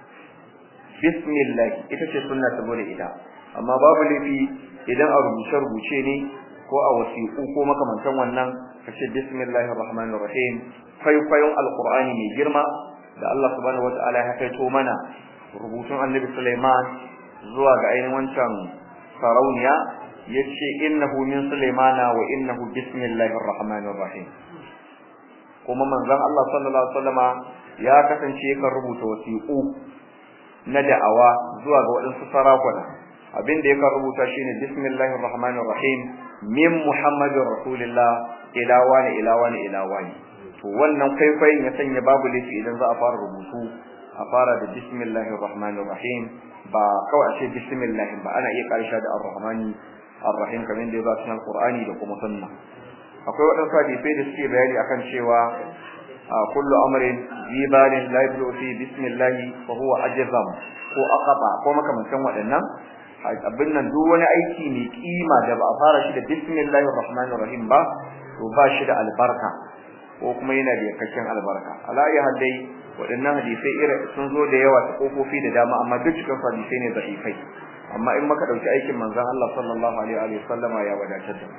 bismillah ita ce sunna saboda ita amma babu laifi idan a rubuce rubuce ne ko a wasiƙu ko makamantan wannan ka ce bismillahir rahmanir rahim kwaikwayon alqur'ani mai girma da Allah subhanahu wataala ya kaito mana rubutun annabi Sulaiman zuwa ga ainihin wancan sarauniya yace innahu min sulaimana wa innahu bismillahir rahmanir rahim kuma manzon Allah sallallahu alaihi wasallama ya kasance kan rubuta wasiqu na da'awa zuwa ga wadansu sarakuna abin da yake rubuta shine bismillahir rahmanir rahim min muhammadir rasulillah ila wani ila wani ila wani to wannan kwaikwayon ya sanya babu laifi idan za a fara rubutu a fara da bismillahir rahmanir rahim ba kawai a ce bismillah ba ana iya karsha da ar-rahmani ar-rahim kamar da ya zo cikin Qur'ani da kuma sunna akwai wadansu hadisi da suke bayani akan cewa kullu amrin zibalin la yabdu fi bismillah fa huwa ajzam ko aqaba ko makamantan waɗannan abin nan duk wani aiki mai kima da ba a fara shi da bismillahir rahmanir rahim ba to ba shi da albarka ko kuma yana da yakakken albarka ala ya hadai waɗannan hadisai irin sun zo da yawa ta kofofi da dama amma duk cikin hadisai ne da'ifai amma in maka dauki aikin manzon Allah sallallahu alaihi wa sallama ya wadatar da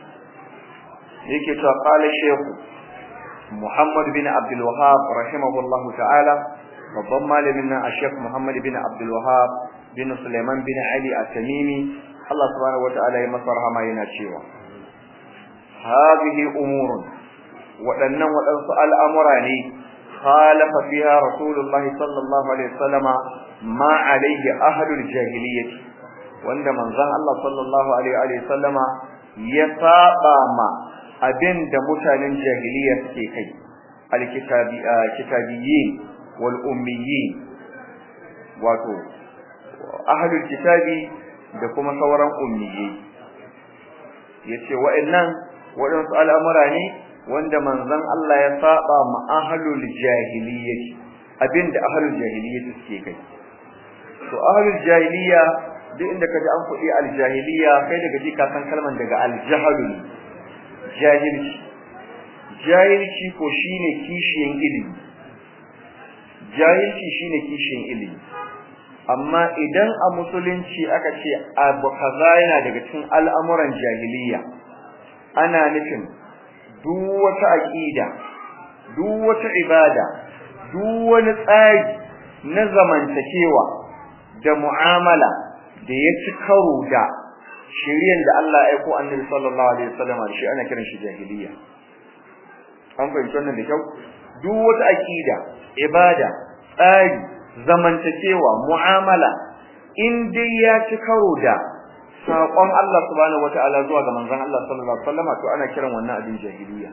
yake cewa qala shaykh Muhammad bin Abdul Wahhab rahimahullahu ta'ala babban malamin nan Sheikh Muhammad bin Abdul Wahhab bin Sulaiman bin Ali at-Tamimi Allah subhanahu wa ta'ala ya masa rahama yana cewa hadhihi umurun waɗannan waɗansu al'amura ne khalafa fiha rasulullahi sallallahu alaihi wasallama ma alaihi ahlul jahiliyyah wanda manzon Allah sallallahu alaihi wasallama ya saba ma abinda mutanen jahiliya suke kai alkitabi kitabiyyin wal ummiyin wato ahlul kitabi da kuma sauran ummiyyi yace wa'annan waɗansu al'amura ne wanda manzon Allah ya saba ma ahlul jahiliyyah abinda ahlul jahiliyyah suke kai to ahlul jahiliya duk inda kaji an fudi aljahiliya kai daga ji ka san kalman daga aljahalun jahilci jahilci ko shine kishiyan ilimi jahilci shine kishiyan ilimi amma idan a musulunci aka ce abu kaza yana daga cikin al'amuran jahiliya ana nufin duk wata aqida duk wata ibada duk wani tsari na zamantakewa da mu'amala da ya ci karo da shiryen da Allah ya aiko Annabi sallallahu alaihi wasallam shi ana kiran shi jahiliya an fahimci wannan da kyau duk wata aqida ibada tsari zamantakewa mu'amala in dai ya ci karo da saƙon Allah subhanahu wataala zuwa ga manzon Allah sallallahu alaihi wasallam to ana kiran wannan abin jahiliya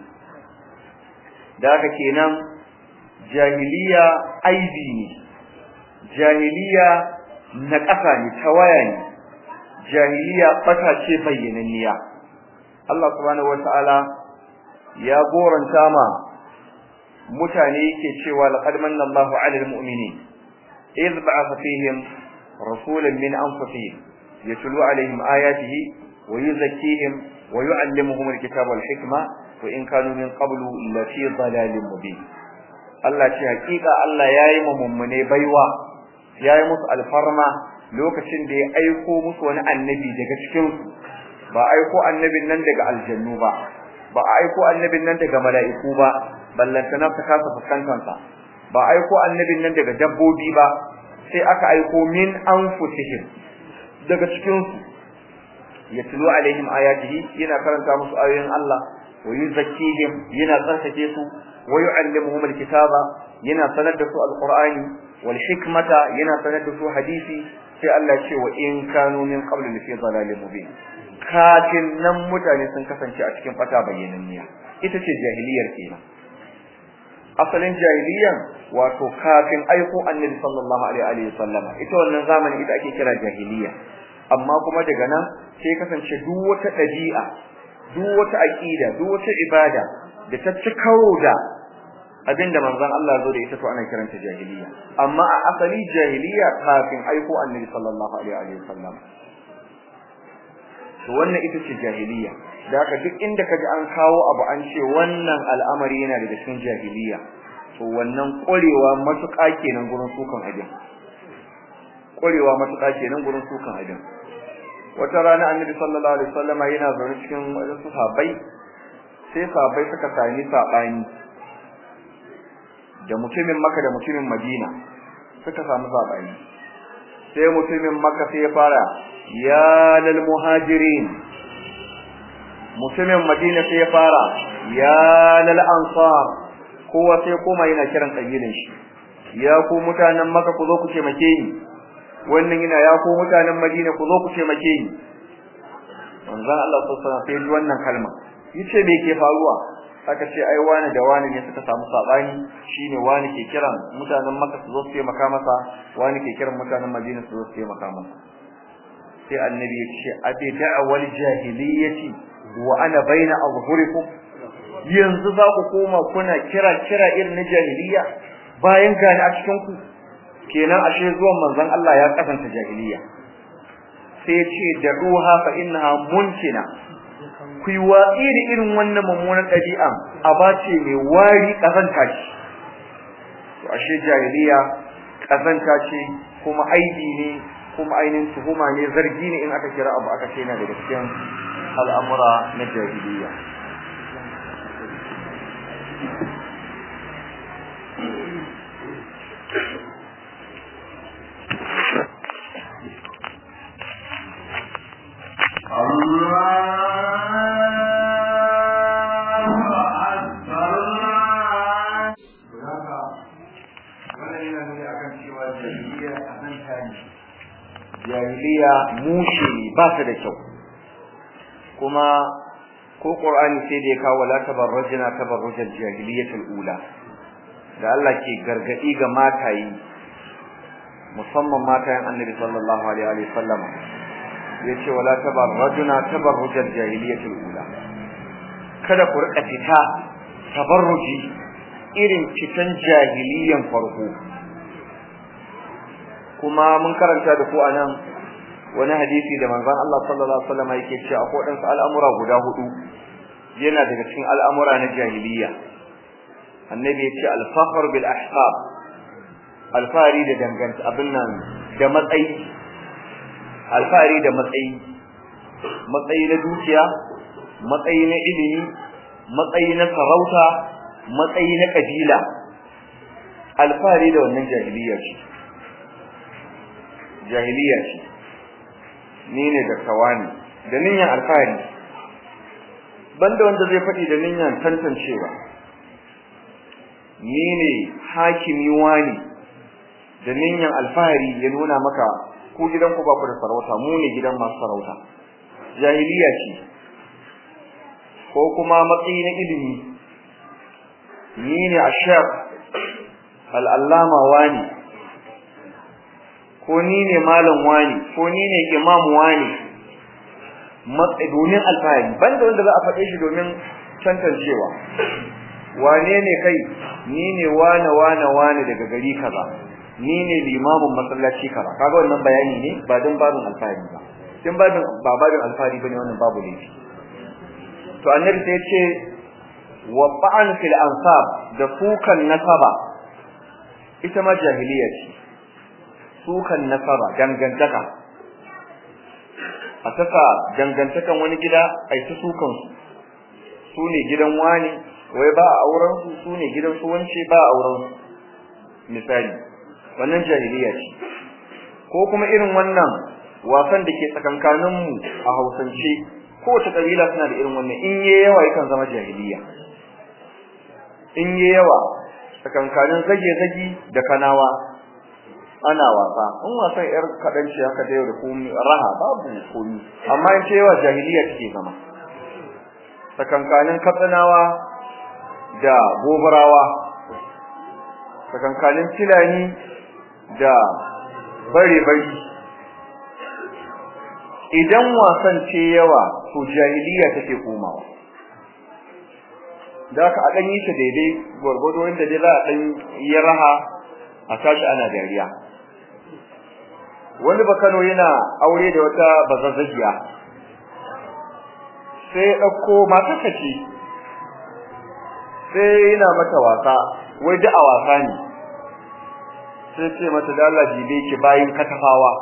da haka kenan jahiliya aibi ne jahiliya na ƙasa ne tawaya ne jahiliya bata ce bayyananniya Allah subhanahu wataala ya goranta ma mutane yake cewa laqad manna Allahu 'alal mu'minin idh ba'atha fihim rasulan min anfusihim yatlu 'alayhim ayatihi wa yuzakkihim wa yu'allimuhum al-kitaba wal hikma wa in kanu min qablu lafi dhalalin mubin Allah ce hakika Allah yayi mu mummune baiwa yayi musu alfarma lokacin da ya aiko musu wani annabi daga cikin su ba aiko annabin nan daga aljannu ba ba aiko annabin nan daga mala'iku ba ballantana ta kasa fuskantansa ba aiko annabin nan daga dabbobi ba sai aka aiko min anfusihim daga cikin su yatlu alaihim ayatihi yana karanta musu ayoyin Allah wa yuzakkihim yana tsarkake su wa yu'allimuhum alkitaba yana sanar da su alqur'ani wal hikmata yana sanar da su hadisi sai Allah ce wa in kanu min qabl fi dhalalin mubin kafin nan mutane sun kasance a cikin fata bayyananniya ita ce jahiliyar kenan asalin jahiliyan wato kafin aiko annabi sallallahu alaihi wa sallama ita wannan zamani ita ake kira jahiliya amma kuma daga nan sai kasance duk wata dabi'a duk wata aqida duk wata ibada da ta ci karo da abinda manzon Allah zo da ita to ana kiranta jahiliya amma a asali jahiliya kafin aiko annabi sallallahu alaihi wa sallam to wannan ita ce jahiliya da haka duk inda kaji an kawo abu an ce wannan al'amari yana daga cikin jahiliya to wannan ƙwarewa matuƙa kenan gurin sukan abin ƙwarewa matuƙa kenan gurin sukan abin wata rana annabi sallallahu alaihi wasallama yana zaune cikin wasu sahabbai sai sahabbai suka sami sabani da mutumin Makka da mutumin Madina suka samu sabani sai mutumin Makka sai ya fara ya lal muhajirin mutumin Madina sai ya fara ya lal ansar kowa sai koma yana kiran kabilan shi ya ku mutanen Makka ku zo ku taimake ni wannan yana ya ku mutanen Madina ku zo ku taimake ni manzon Allah sallallahu alaihi wasallam sai wannan kalma yace me ke faruwa aka ce ai wani da wani ne suka samu sabani shine wani ke kiran mutanen Makka su zo su taimaka masa wani ke kiran mutanen Madina su zo su taimaka masa sai annabi ya ce abi da'wal jahiliyyati wa ana baina azhurikum yanzu za ku koma kuna kira kira irin na jahiliya bayan gani a cikin ku kenan ashe zuwan manzon Allah ya kasanta jahiliya sai ya ce da'uha fa innaha muntina ku yi watsi da irin wannan mummunan ɗabi'a a bace mai wari ƙazanta ce to ashe jahiliya ƙazanta ce kuma aibi ne kuma ainihin tuhuma ne zargi ne in aka kira abu aka ce yana daga cikin al'amura na jahiliya jahiliya mushe ne ba su da kyau kuma ko qur'ani sai da ya kawo la tabarrajna tabarrujal jahiliyatul ula da Allah ke gargadi ga matayi musamman matayen annabi sallallahu alaihi wa sallam yace wala tabarrajna tabarrujal jahiliyatul ula kada ku rika fita tabarruji irin fitan jahiliyan farko kuma mun karanta da ku anan wani hadisi da manzon Allah sallallahu alaihi wasallam yake cewa akwai dan al'amura guda hudu yana daga cikin al'amura na jahiliya annabi yace al-fakhr bil ahsab alfari da danganta abin nan da matsayi alfari da matsayi matsayi na dukiya matsayi na ilimi matsayi na sarauta matsayi na kabila alfari da wannan jahiliya ce jahiliya ce ni ne da kawani da niyyar alfahari banda wanda zai faɗi da niyyar tantancewa ni ne hakimi wani da niyyar alfahari ya nuna maka ku gidan ku ba ku da sarauta mu ne gidan masu sarauta jahiliya ce ko kuma matsayi na ilimi ni ne ashar al'allama wani ko ni ne malam wani ko ni ne imam wani matsayi domin alfahari banda wanda za a faɗe shi domin tantancewa wane ne kai ni ne wane wane wane daga gari kaza ni ne limamin masallaci kaza kaga wannan bayani ne ba don babin alfahari ba din babin ba babin alfahari bane wannan babu laifi to annabi sai ya ce wa ba'an fil ansab da sukan nasaba ita ma jahiliya ce sukan nasaba dangantaka a saka dangantakan wani gida a yi ta sukan su su ne gidan wani wai ba a auren su su ne gidan su wance ba a auren su misali wannan jahiliya ce ko kuma irin wannan wasan da ke tsakankanin mu a Hausance kowace kabila suna da irin wannan in yayi yawa yakan zama jahiliya in yayi yawa tsakankanin zage-zage da kanawa ana wasa in wasan yar kadanci haka da yau da komai raha babu komai amma in ce yawa jahiliya take zama tsakankanin katsinawa da gobarawa tsakankanin filani da bare-bari idan wasan ce yawa to jahiliya take komawa da aka dan yi ta daidai gwargwado inda dai za a dan yi raha a tashi ana dariya wani bakano yana aure da wata bazazzagiya sai ya dauko mata kace sai yana mata wasa wai da a wasa ne sai ce mata da Allah jibe ki bayin katafawa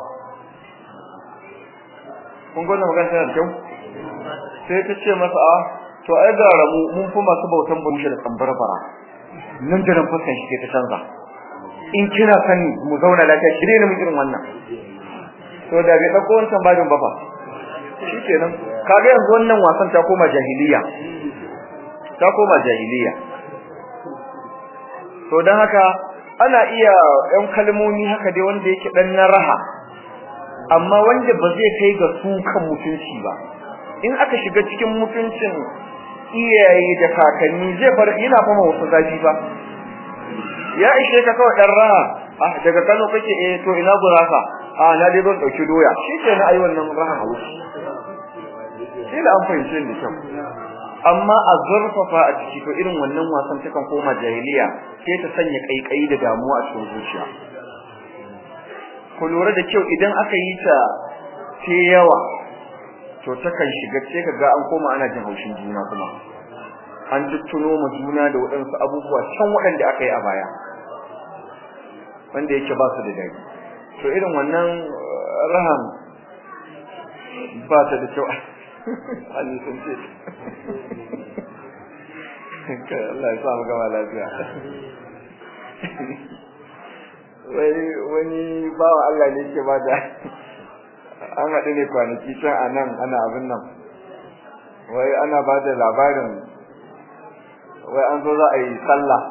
kun gona magana tana kyau sai ta ce masa a to ai da ramu mun fi masu bautan bushe da tambarbara nan da nan fuskan shi ta canza in kina sani mu zauna lafiya kire ne mu irin wannan to da bai dauko wancan bajin ba fa shikenan kaga yanzu wannan wasan ta koma jahiliya ta koma jahiliya to dan haka ana iya yan kalmomi haka dai wanda yake dan na raha amma wanda ba zai kai ga sukan mutunci ba in aka shiga cikin mutuncin iyaye da kakanni zai bar yana fama wasu zafi ba ya ishe ka kawai dan raha ah daga Kano kake eh to ina gurasa ah na dai ban dauki doya shikenan ayi wannan raha hawo shi da an fahimce ni kyau amma a zurfafa a ciki to irin wannan wasan takan koma jahiliya sai ta sanya kaikayi da damuwa a cikin zuciya ku lura da kyau idan aka yi ta ce yawa to takan shiga ce kaga an koma ana jin haushin juna kuma an tuttuno ma juna da waɗansu abubuwa can waɗanda aka yi a baya wanda yake ba su da daɗi to irin wannan raham ba ta da kyau Ali sun ce Allah ya sa mu gama lafiya wani wani bawa Allah ne ke ba da an haɗu ne kwanaki can a nan ana abin nan wai ana ba da labarin wai an zo za a yi sallah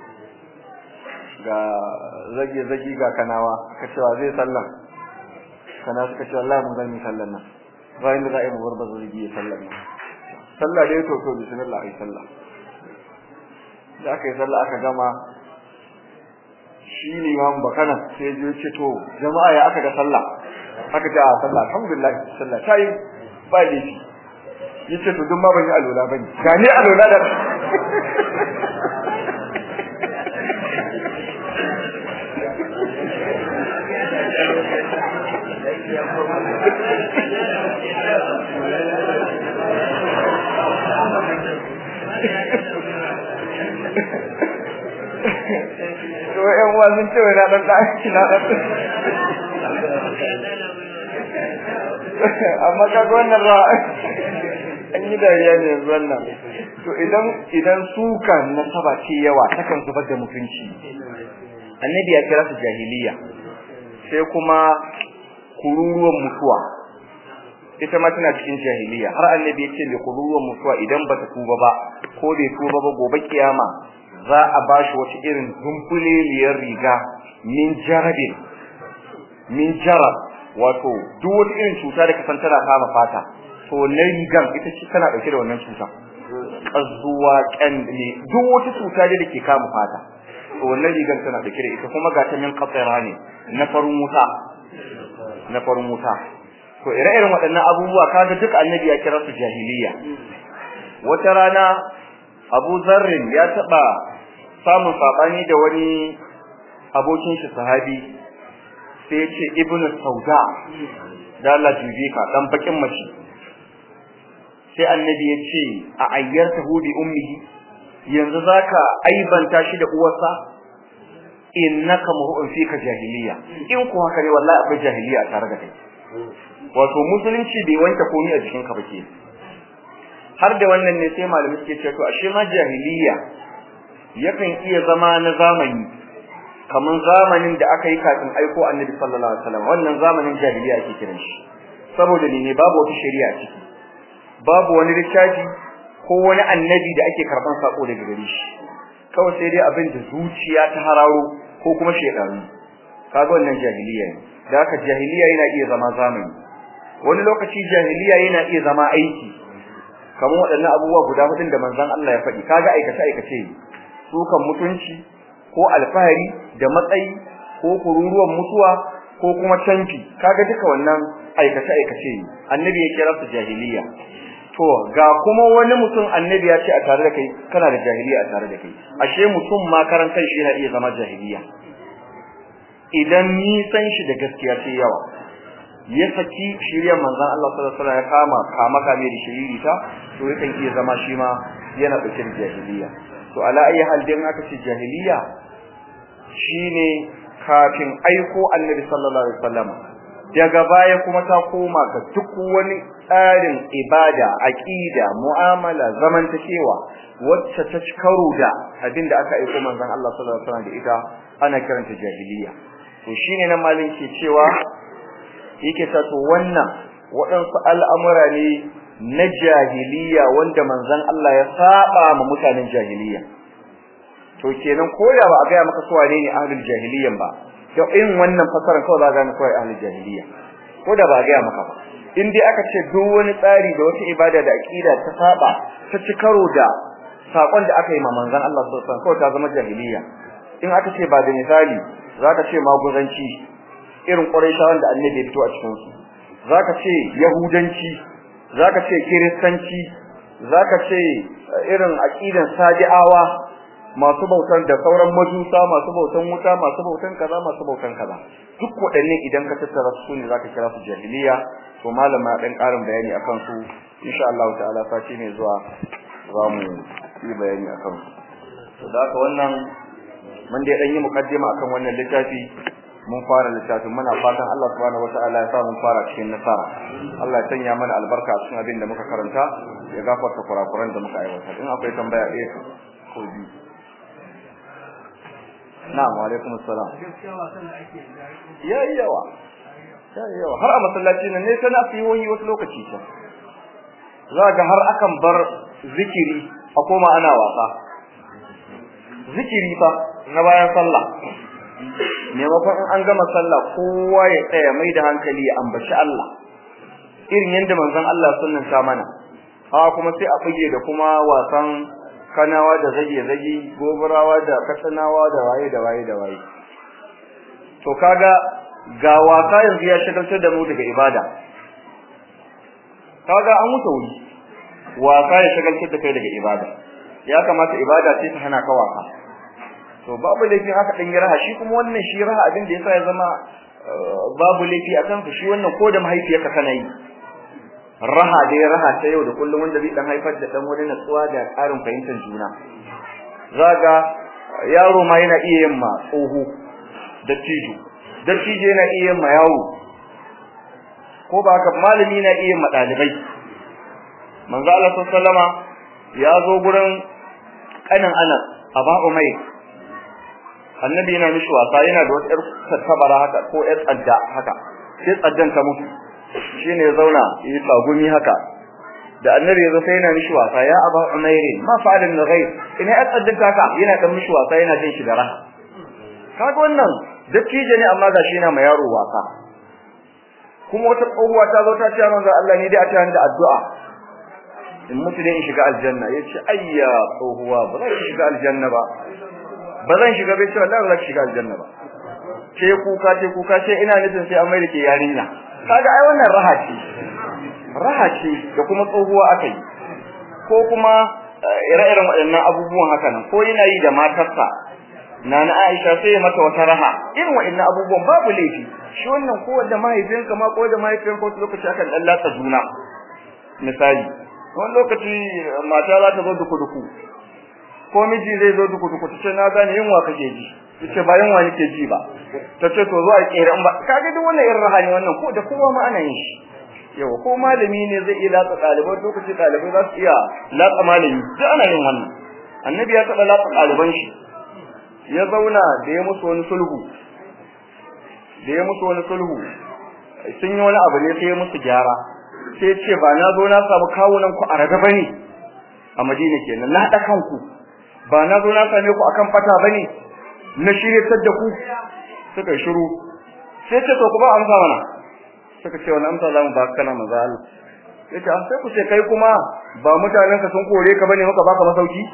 ga zage-zage ga kanawa ka cewa zai sallah kana suka ce Allah mun gani sallan nan bayan da za a yi mubar ba zai yi sallan nan sallah dai to to bismillah ai sallah da aka yi sallah aka gama shi limamin bakana sai ya ce to jama'a ya aka ga sallah aka ce a sallah alhamdulillah sallah ta yi ba laifi yace to duk ma ban yi alola bane ga ni alola da to ƴan uwa sun ce wai na dan da na dan amma ka ga wannan ra an yi dariya ne yanzu wannan to idan idan suka nasaba ce yawa takan zubar da mutunci annabi ya kira su jahiliya sai kuma kururuwan mutuwa ita ma tana cikin jahiliya har annabi ya ce mai kururuwan mutuwa idan ba ta tuba ba ko bai tuba ba gobe kiyama za a bashi wata irin zumbuleliyar riga min jarabin min jarab wato duk wata irin cuta da kasan tana kama fata to na rigan ita ce tana dauke da wannan cuta kazuwa kandle duk wata cuta da ke kama fata to wannan rigan tana dauke da ita kuma ga ta min qatira ne na farin wuta na farin wuta to ire-iren waɗannan abubuwa kaga duk annabi ya kira su jahiliya wata rana Abu Zarrin ya taba samun sabani da wani abokin shi sahabi sai ya ce ibnu sauda da Allah jibi ka dan bakin mace sai annabi ya ce a ayyartahu bi ummihi yanzu zaka aibanta shi da uwarsa innaka mu'un fika jahiliya in ku haka ne wallahi akwai jahiliya a tare da kai wato musulunci bai wanke komai a jikin ka bake har da wannan ne sai malamai suke cewa to ashe ma jahiliya yakan iya zama na zamani kaman zamanin da aka yi kafin aiko annabi sallallahu alaihi wasallam wannan zamanin jahiliya ake kiran shi saboda ne babu wata shari'a ciki babu wani littafi ko wani annabi da ake karban sako daga gare shi kawai sai dai abin da zuciya ta hararo ko kuma shedanu kaga wannan jahiliya ne da haka jahiliya yana iya zama zamani wani lokaci jahiliya yana iya zama aiki kamar waɗannan abubuwa guda hudun da manzon Allah ya faɗi kaga aikace aikace sukan mutunci ko alfahari da matsayi ko kururuwan mutuwa ko kuma canfi kaga duka wannan aikace aikace annabi ya kira su jahiliya to ga kuma wani mutum annabi ya ce a tare da kai kana da jahiliya a tare da kai ashe mutum ma karan kai shi yana iya zama jahiliya idan ni san shi da gaskiya sai yawa ya saki shirya manzon Allah sallallahu alaihi wasallam ya kama kama kame da shiriri ta to yakan iya zama shi ma yana dauke da jahiliya to ala ayi hal din aka ce jahiliya shine kafin aiko annabi sallallahu alaihi wasallam daga baya kuma ta koma ga duk wani tsarin ibada aqida mu'amala zamantakewa wacce ta karo da abinda aka aiko manzon Allah sallallahu alaihi wasallam da ita ana kiranta jahiliya to shine nan malin ke cewa yake ta to wannan waɗansu al'amura ne na jahiliya wanda manzon Allah ya saba ma mutanen jahiliya to kenan ko da ba a ga maka su wane ne ahlul jahiliyan ba to in wannan fasaran kawai za ka gane kawai ahlul jahiliya ko da ba a ga maka ba in dai aka ce duk wani tsari da wata ibada da aqida ta saba ta ci karo da sakon da aka yi ma manzon Allah sallallahu alaihi wasallam kawai ta zama jahiliya in aka ce ba da misali zaka ce maguzanci irin quraishawan da annabi ya fito a cikin su zaka ce yahudanci zaka ce kiristanci zaka ce irin aqidan sadi'awa masu bautan da sauran majusa masu bautan wuta masu bautan kaza masu bautan kaza duk waɗannan idan ka tattara su ne zaka kira su jahiliya to malama dan ƙarin bayani akan su insha Allah ta'ala sati ne zuwa za mu yi bayani akan su to da haka wannan mun dai dan yi mukaddima akan wannan littafi mun fara littafin muna fatan Allah subhanahu wataala ya sa mun fara cikin nasara Allah ya sanya mana albarka cikin abin da muka karanta ya gafarta kurakuran da muka aiwata in akwai tambaya ɗaya ko biyu na'am wa alaikum assalam ya yawa ya yawa har a masallaci nan ne kana fi wani wasu lokaci ta za ga har akan bar zikiri a koma ana wasa zikiri fa na bayan sallah maimakon in an gama sallah kowa ya tsaya mai da hankali ya ambaci Allah irin yadda manzon Allah sunnan ta mana ha kuma sai a fige da kuma wasan kanawa da zage-zage gobarawa da katsinawa da waye da waye da waye to kaga ga wasa yanzu ya shagaltar da mu daga ibada kaga an wuce wuri wasa ya shagaltar da kai daga ibada ya kamata ibada ce ta hana ka wasa to babu laifi haka dan raha shi kuma wannan shi raha abin da yasa ya zama babu laifi akan su shi wannan ko da mahaifiyarka kana yi raha da ya raha ta yau da kullum wanda zai dan haifar da dan wani natsuwa da ƙarin fahimtar juna zaga yaro ma yana iya yin ma tsoho da tijo da tijo yana iya yin ma yawo ko ba haka malami na iya yin ma dalibai manzo Allah sallama ya zo gurin kanin Anas Aba Umayr annabi yana mishi wasa yana da wata ƴar tabara haka ko ƴar tsadda haka sai tsaddan ta mutu shine ya zauna yi tsagumi haka da annabi yazo sai yana mishi wasa ya aba umayr ma fa'ala min ghayr ina ya tsaddanta haka yana dan mishi wasa yana jin shi da raha kaga wannan dattijo ne amma gashi yana ma yaro wasa kuma wata tsohuwa ta zo ta ce manzo Allah ni dai a tayan da addu'a in mutu ne in shiga aljanna yace ayya tsohuwa ba zan shiga aljanna ba ba zan shiga bai ce wallahi ba zan shiga aljanna ba ce kuka ce kuka ce ina nufin sai an mai da ke yarinya kaga ai wannan raha ce raha ce da kuma tsohuwa aka yi ko kuma ire-iren waɗannan abubuwan haka nan ko yana yi da matarsa nana Aisha sai mata wata raha irin waɗannan abubuwan babu laifi shi wannan ko da mahaifinka ma ko da mahaifiyar ko lokaci akan dan latsa juna misali wani lokaci mata za ta zo duku duku ko miji zai zo duku duku tace na gane yunwa kake ji tace ba yunwa nake ji ba tace to zo a kera in ba kaga duk wannan irin raha ne wannan ko da kowa ma ana yin shi yawa ko malami ne zai iya latsa ɗaliban lokaci ɗalibai za su iya latsa malami duk ana yin wannan annabi ya taɓa latsa ɗaliban shi ya zauna da ya musu wani sulhu da ya musu wani sulhu sun yi wani abu ne sai ya musu gyara sai ya ce ba na zo na samu kawunan ku a raga bane a Madina kenan na haɗa kanku ba na zo na same ku akan fata bane na shiryatar da ku suka shiru sai ce to ku ba amsa mana suka ce wani amsa zamu ba kana manzo Allah yace an sai ku ce kai kuma ba mutanen ka sun kore ka bane maka baka masauki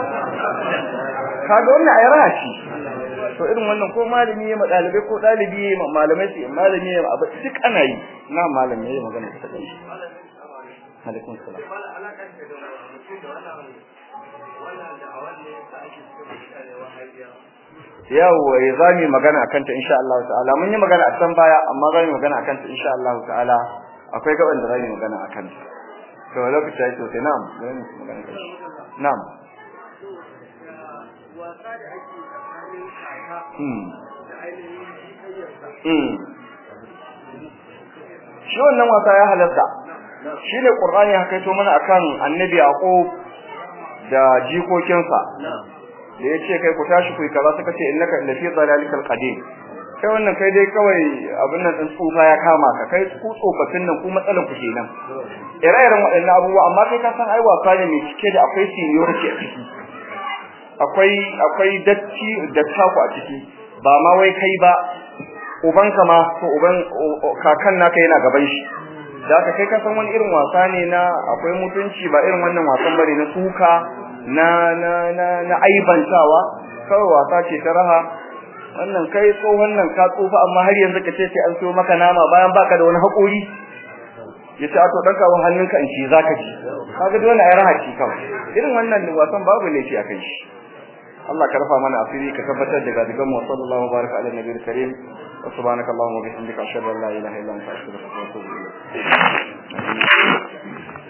kaga wannan ayara ce to irin wannan ko malami ya dalibai ko dalibi ya malamai sai malami ya abu duk ana yi na malami ya magana ta kai alaikum salam yawa ya zami magana akan ta insha Allah ta'ala mun yi magana a can baya amma zami magana akan ta insha Allah ta'ala akwai gaban da zami magana akan ta to lokaci yayi to sai na'am zami magana kai na'am wasa da ake tsakanin kaka hmm da ainihin hanyarsa hmm shi wannan wasa ya halatta shine qur'ani ya kaito mana akan annabi yaqub da jikokinsa da yace kai ku tashi ku yi kaza suka ce innaka la fi dhalalikal qadim kai wannan kai dai kawai abin nan din tsufa ya kama ka kai ku tsofaffin nan ku matsalan ku kenan ire-iren waɗannan abubuwa amma kai ka san ai wasa ne mai cike da akwai seniority a ciki akwai akwai datti da taku a ciki ba ma wai kai ba ubanka ma to uban kakan naka yana gaban shi da haka kai ka san wani irin wasa ne na akwai mutunci ba irin wannan wasan bane na suka na na na na aibantawa kawai wasa ce ta raha wannan kai tsohon nan ka tsufa amma har yanzu ka ce sai an so maka nama bayan baka da wani haƙuri yace a to dan kawun hannunka in ci zaka ci kaga dole ai raha ci kawai irin wannan wasan babu laifi a kai shi Allah ka rafa mana asiri ka tabbatar da gadigan mu sallallahu baraka ala nabiyil karim wa subhanaka allahumma wa bihamdika ashhadu an la ilaha illa anta astaghfiruka wa atubu ilayk